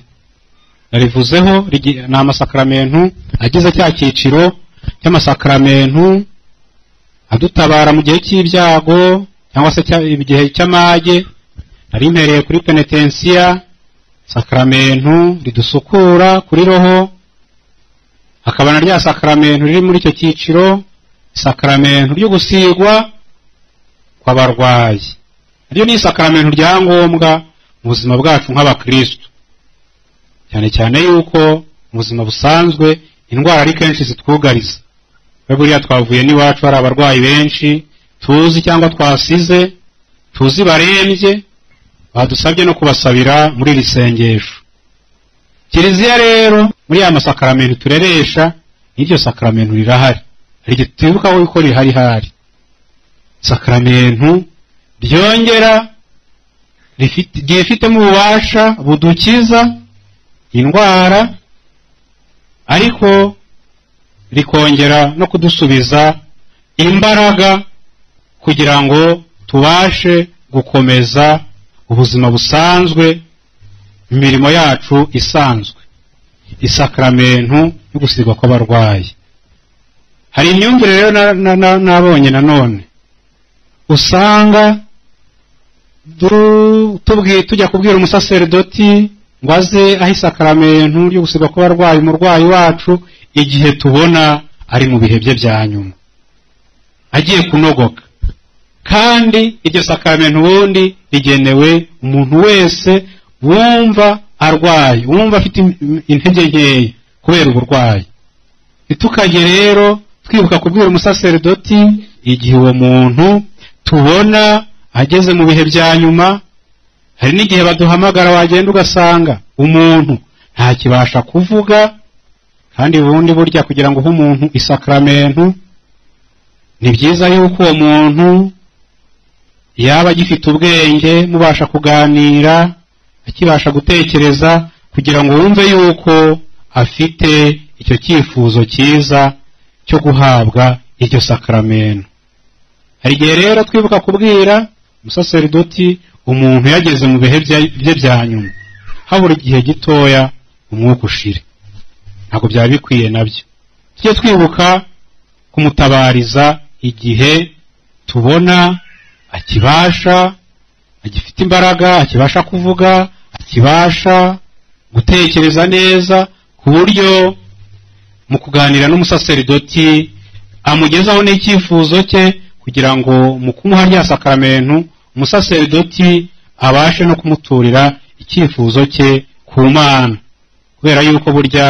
narivuzeho rigi- ni amasakaramentu agize cya cyiciro cy'amasakaramentu adutabara mu gihe cy'ibyago cyangwa se cya- igihe cy'amage nari mpereye kuri penetensiya sakaramentu ridusukura kuri roho hakaba na rya sakaramentu riri muri icyo cyiciro isakaramentu ryo gusigwa kw'abarwayi naryo ni isakaramentu rya ngombwa mu buzima bwacu nk'abakristo cyane cyane yuko mu buzima busanzwe indwara ari kenshi zitwugariza we buriya twavuye n'iwacu hari abarwayi benshi tuzi cyangwa twasize tuzi barembye badusabye no kubasabira muri iri sengesho kiliziya rero muri ya masakaramentu tureresha n'iryo sakaramentu rirahari hari igihe tutibukaho yuko rihari hari sakaramentu ryongera rifite- ryifitemo ububasha budukiza indwara ariko rikongera no kudusubiza imbaraga kugira ngo tubashe gukomeza ubuzima busanzwe imirimo yacu isanzwe isakaramentu yo gusigwa kw'abarwayi hari imyumvire rero na- na- na- nabonye nanone usanga du- tubwi- tujya kubwira umusaserdoti ngo aze aho isakaramentu ryo gusigwa kw'abarwayi umurwayi wacu igihe tubona ari mu bihe bye bya nyuma agiye kunogoka kandi iryo sakaramentu ubundi rigenewe umuntu wese wumva arwaye wumva afite im- intege nkeya kubera uburwayi ntitukajye rero twibuka kubwira umusaserdoti igihe uwo muntu tubona ageze mu bihe bya nyuma hari n'igihe baduhamagara wagenda ugasanga umuntu ntakibasha kuvuga kandi ubundi burya kugira ngo uhe umuntu isakaramentu ni byiza yuko uwo muntu yaba agifite ubwenge mubasha kuganira akibasha gutekereza kugira ngo wumve yuko afite icyo cyifuzo cyiza cyo guhabwa iryo sakaramentu hari igihe rero twibuka kubwira umusaserdoti umuntu yageze mu bihe bya- bye bya nyuma habura igihe gitoya umwuka ushire ntabwo byaba bikwiye nabyo tujye twibuka kumutabariza igihe tubona akibasha agifite imbaraga akibasha kuvuga akibasha gutekereza neza ku buryo mu kuganira n'umusaserdoti amugezaho n'icyifuzo cye kugira ngo mu kumuha rya sakaramentu umusaserdoti abashe no kumuturira icyifuzo cye ku mana kubera yuko burya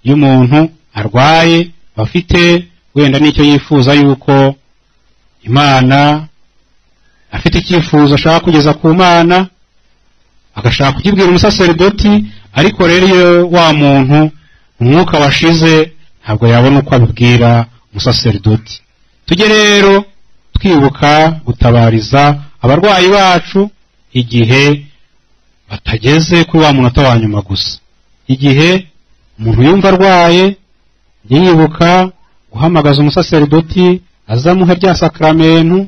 iyo umuntu arwaye bafite wenda n'icyo yifuza yuko imana afite icyifuzo ashaka kugeza ku mana agashaka kukibwira umusaserdoti ariko rero iyo wa muntu umwuka washize ntabwo yabona uko abibwira umusaserdoti tujye rero twibuka gutabariza abarwayi bacu igihe batageze kuri wa munota wa nyuma gusa igihe umuntu yumva arwaye jye yibuka guhamagaza umusaserdoti azamuha rya sakaramentu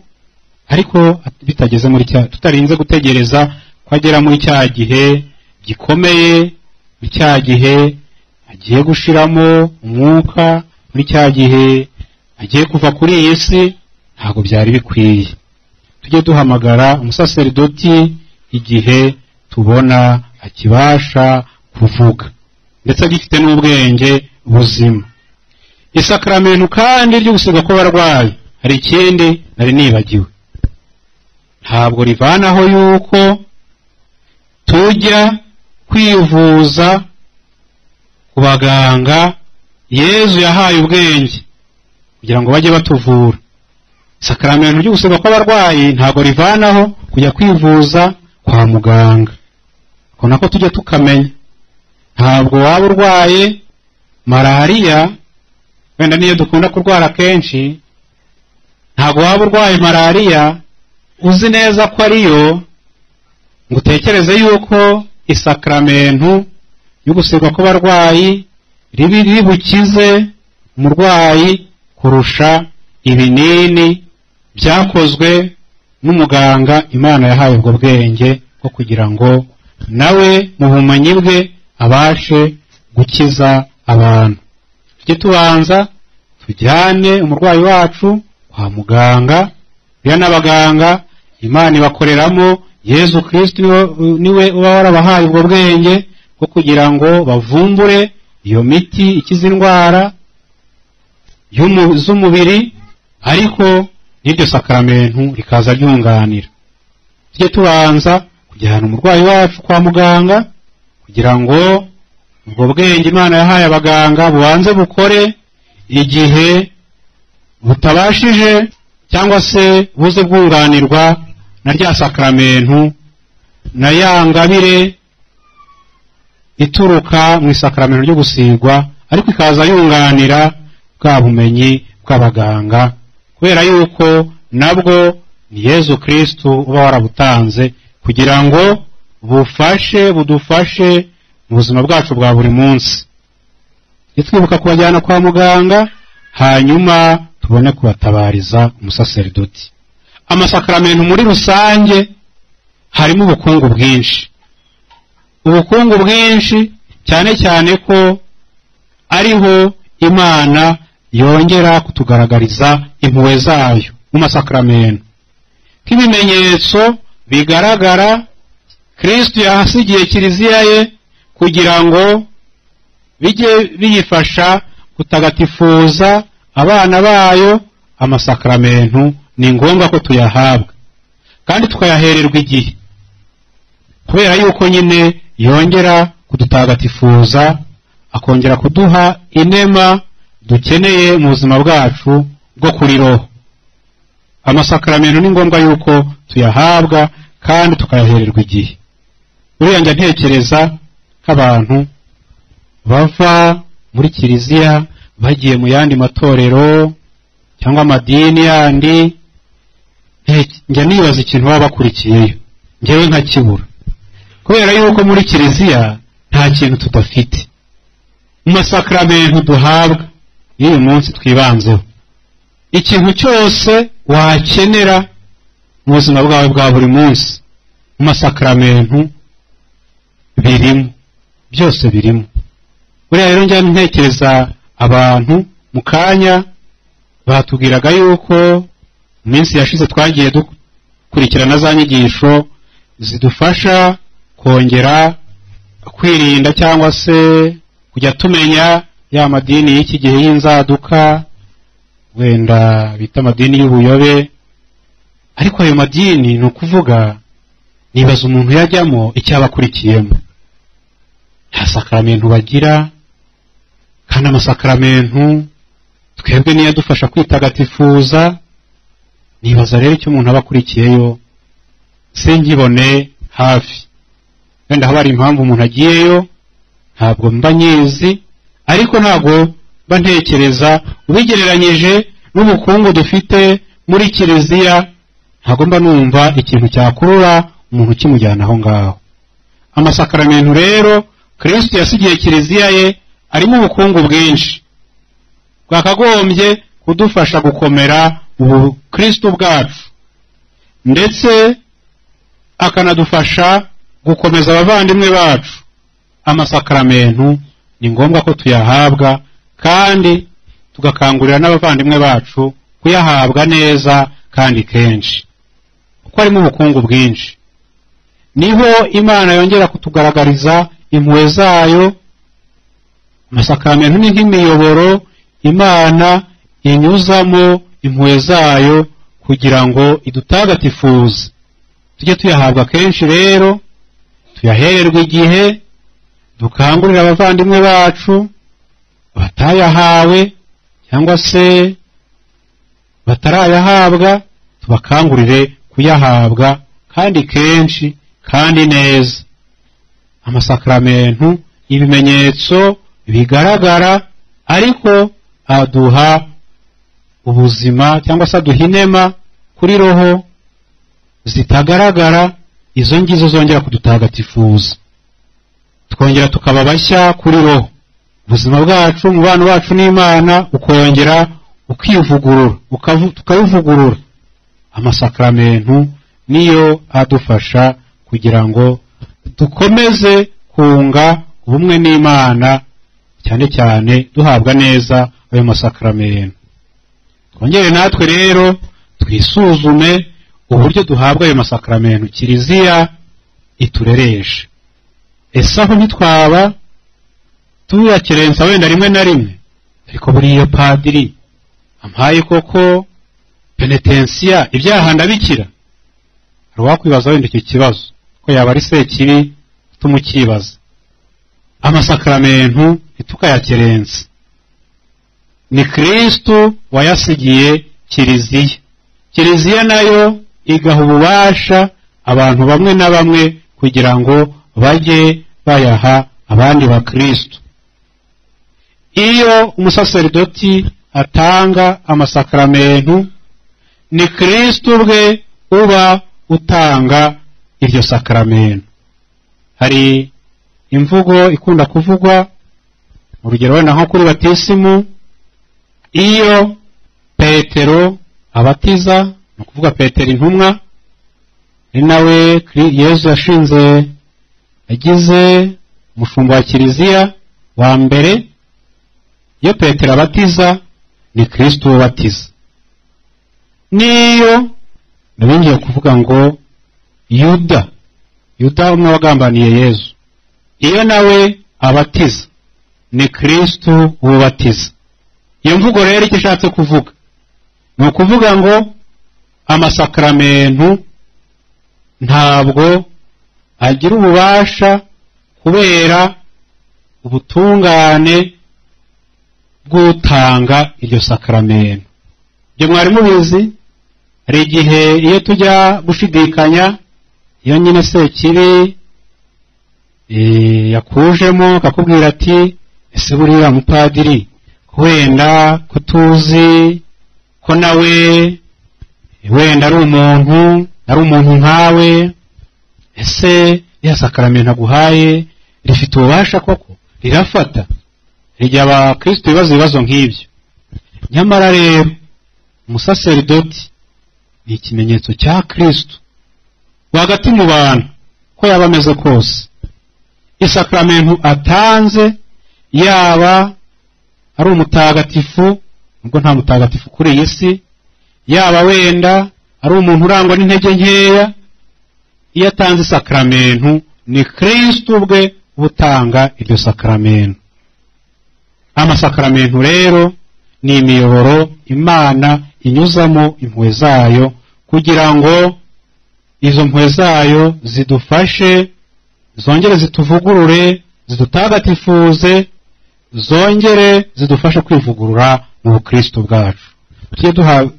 ariko bitageze muri cya tutarinze gutegereza ko agera muri cya gihe gikomeye muri cya gihe agiye gushiramo umwuka muri cya gihe agiye kuva kuri iyi si ntabwo byari bikwiye tujye duhamagara umusaserdoti igihe tubona akibasha kuvuga ndetse agifite n'ubwenge buzima isakaramentu kandi ryo gusiga kw'abarwayi hari ikindi nari nibagiwe ntabwo rivanaho yuko tujya kwivuza ku baganga yezu yahaye ubwenge kugira ngo bajye batuvura isakaramentu ryo gusiga kw'abarwayi ntabwo rivanaho kujya kwivuza kwa muganga ako nako tujya tukamenya ntabwo waba urwaye malariya wenda niyo dukunda kurwara kenshi ntabwo waba urwaye malariya uzi neza ko ariyo ngo utekereze yuko isakaramentu yo gusigwa kw'abarwayi ribi ribukize umurwayi kurusha ibinini byakozwe n'umuganga imana yahaye ubwo bwenge bwo kugira ngo nawe mu bumenyi bwe abashe gukiza abantu tujye tubanza tujyane umurwayi wacu kwa muganga biriya n'abaganga imana ibakoreramo yezu kirisiti niwe uba warabahaye ubwo bwenge bwo kugira ngo bavumbure iyo miti ikiza indwara y'umu- z'umubiri ariko n'iryo sakaramentu rikaza ryunganira tujye tubanza kujyana umurwayi wacu kwa muganga kugira ngo ubwo bwenge imana yahaye abaganga bubanze bukore igihe butabashije cyangwa se buze bwunganirwa na rya sakaramentu na ya ngabire ituruka mu isakaramentu ryo gusigwa ariko ikaza yunganira bwa bumenyi bw'abaganga kubera yuko nabwo ni yezu kristu uba warabutanze kugira ngo bufashe budufashe mu buzima bwacu bwa buri munsi tujye twibuka kubajyana kwa muganga hanyuma tubone kubatabariza umusaseridoti amasakaramentu muri rusange harimo ubukungu bwinshi ubukungu bwinshi cyane cyane ko ariho imana yongera kutugaragariza impuhwe zayo mu masakaramentu nk'ibimenyetso bigaragara kristo yahasigiye kiliziya ye kugira ngo bijye biyifasha gutagatifuza abana bayo amasakaramentu ni ngombwa ko tuyahabwa kandi tukayahererwa igihe kubera yuko nyine yongera kudutagatifuza akongera kuduha inema dukeneye mu buzima bwacu bwo kuri roho amasakaramentu ni ngombwa yuko tuyahabwa kandi tukayahererwa igihe buriya njya ntekereza nk'abantu bava muri kiliziya bagiye mu yandi matorero cyangwa amadini yandi nte- njya nibaza ikintu baba bakurikiyeyo njyewe nkakibura kubera yuko muri kiliziya nta kintu tudafite mu masakaramentu duhabwa y'uyu munsi twibanzeho ikintu cyose wakenera mu buzima bwawe bwa buri munsi mu masakaramentu birimo byose birimo buriya rero njya ntekereza abantu mu kanya batubwiraga yuko mu minsi yashize twagiye dukurikirana za nyigisho zidufasha kongera kwirinda cyangwa se kujya tumenya ya madini y'iki gihe y'inzaduka wenda bita amadini y'ubuyobe ariko ayo madini ni ukuvuga nibaza umuntu yajyamo icyo aba akurikiyemo nta sakaramentu bagira kandi amasakaramentu twebwe niyo adufasha kwitagatifuza nibaza rero icyo umuntu aba akurikiyeyo singibone hafi wenda haba hari impamvu umuntu agiyeyo ntabwo mba nyizi ariko ntabwo mba ntekereza ubigereranyije n'ubukungu dufite muri kiliziya ntabwo mba numva ikintu cyakurura umuntu ukimujyana aho ngaho amasakaramentu rero kristo yasigiye kiliziya ye arimo ubukungu bwinshi bwakagombye kudufasha gukomera ubu kristo bwacu ndetse akanadufasha gukomeza abavandimwe bacu amasakaramentu ni ngombwa ko tuyahabwa kandi tugakangurira n'abavandimwe bacu kuyahabwa neza kandi kenshi kuko harimo ubukungu bwinshi niho imana yongera kutugaragariza impuhwe zayo amasakaramentu ni nk'imiyoboro imana inyuzamo impuhwe zayo kugira ngo idutagatifuze tujye tuyahabwa kenshi rero tuyahererwe igihe dukangurire abavandimwe bacu batayahawe cyangwa se batarayahabwa tubakangurire kuyahabwa kandi kenshi kandi neza amasakaramentu ibimenyetso bigaragara ariko aduha ubuzima cyangwa se aduha inema kuri roho zitagaragara izo ngizo zongera kudutagatifuza twongera tukaba bashya kuri roho ubuzima bwacu umubano wacu n'imana ukongera ukivugurura ukavu- tukawuvugurura amasakramentu niyo adufasha kugira ngo dukomeze kunga ubumwe n'imana cyane cyane duhabwa neza ayo masakramentu twongere natwe rero twisuzume uburyo duhabwa ayo masakramentu kiliziya iturereshe ese aho ntitwaba tuyakerensa wenda rimwe na rimwe ariko buriya padiri ampaye koko penetensiya ibyaha ndabikira hari uwakwibaza wenda icyo kibazo ko yaba ari sekibi utuma ukibaza amasakramentu ntitukayakerensa ni kristu wayasigiye kiliziya kiliziya nayo igaha ububasha abantu bamwe na bamwe kugira ngo bajye bayaha abandi bakristu iyo umusaseridoti atanga amasakramentu ni kristu ubwe uba utanga iryo sakramentu hari imvugo ikunda kuvugwa urugero wenda nko kuri batisimu iyo petero abatiza ni ukuvuga petero intumwa ni nawe yezu yashinze yagize umushumba wa kiliziya wa mbere iyo petero abatiza ni kristo ubatiza n'iyo nabingiye kuvuga ngo yuda yuda umwe wagambaniye yezu iyo nawe abatiza ni kristo ubatiza iyo mvugo rero icyo ashatse kuvuga ni ukuvuga ngo amasakramentu ntabwo agira ububasha kubera ubutungane bw'utanga iryo sakramentu ibyo mwari mubizi hari igihe iyo tujya gushidikanya iyo nyine sekibi yakujemo akakubwira ati ese buriya mupadiri wenda ko tuzi ko nawe wenda ari umuntu ari umuntu nkawe ese ya sakaramentu aguhaye rifite ububasha koko rirafata igihe abakristo bibaza ibibazo nk'ibyo nyamara rero umusaseridoti ni ikimenyetso cya kristo rwagati mu bantu ko yaba ameze kose isakaramentu atanze yaba ari umutagatifu ubwo nta mutagatifu kuri iyi si yaba wenda ari umuntu urangwa n'intege nkeya iyo atanze isakaramentu ni kristo ubwe butanga iryo sakaramentu amasakaramentu rero ni imiyoboro imana inyuzamo impuhwe zayo kugira ngo izo mpuhwe zayo zidufashe zongere zituvugurure zidutagatifuze zongere zidufasha kwivugurura mu bukristo bwacu tujye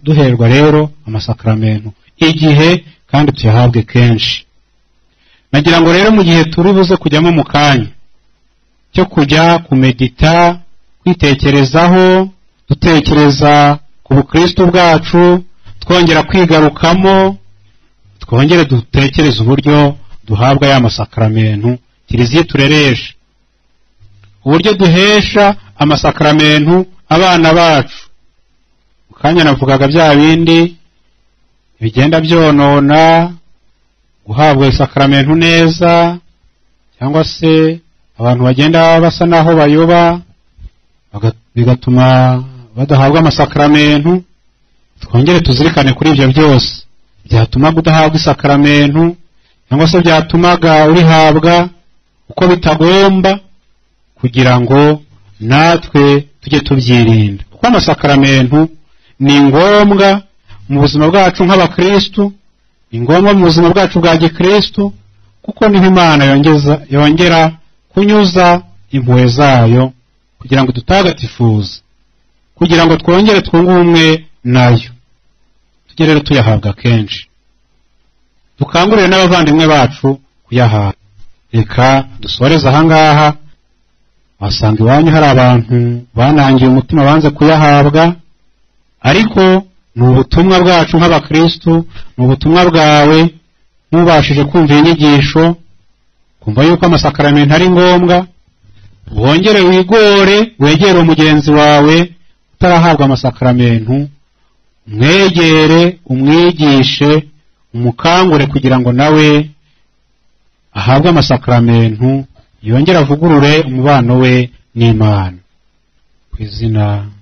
duherwa rero amasakaramentu igihe kandi tuyahabwe kenshi nagira ngo rero mu gihe turi buze kujyamo mu kanya cyo kujya kumedita kwitekerezaho dutekereza ku bukristo bwacu twongera kwigarukamo twongere dutekereze uburyo duhabwa ya masakaramentu kiliziya tureresha uburyo duhesha amasakaramentu abana bacu mu kanya navugaga bya bindi bigenda byonona guhabwa isakaramentu neza cyangwa se abantu bagenda basa n'aho bayoba bigatuma badahabwa amasakaramentu twongere tuzirikane kuri ibyo byose byatumaga udahabwa isakaramentu cyangwa se byatumaga urihabwa uko bitagomba kugira ngo natwe tujye tubyirinda kuko amasakaramentu ni ngombwa mu buzima bwacu nk'abakristu ni ngombwa mu buzima bwacu bwa gikristu kuko niho imana yongera kunyuza impuhwe zayo kugira ngo dutagatifuze kugira ngo twongere twunge ubumwe nayo tujye rero tuyahabwa kenshi dukangurire n'abavandimwe bacu kuyahabwa reka dusoreze ahangaha wasanga iwanyu hari abantu banangiye umutima banze kuyahabwa ariko ni ubutumwa bwacu nk'abakristu ni ubutumwa bwawe nk'ubashije kumva inyigisho kumva yuko amasakaramentu ari ngombwa wongere wigore wegere mugenzi wawe utarahabwa amasakaramentu mwegere umwigishe umukangure kugira ngo nawe ahabwe amasakaramentu yongere avugurure umubano we n'imana ku izina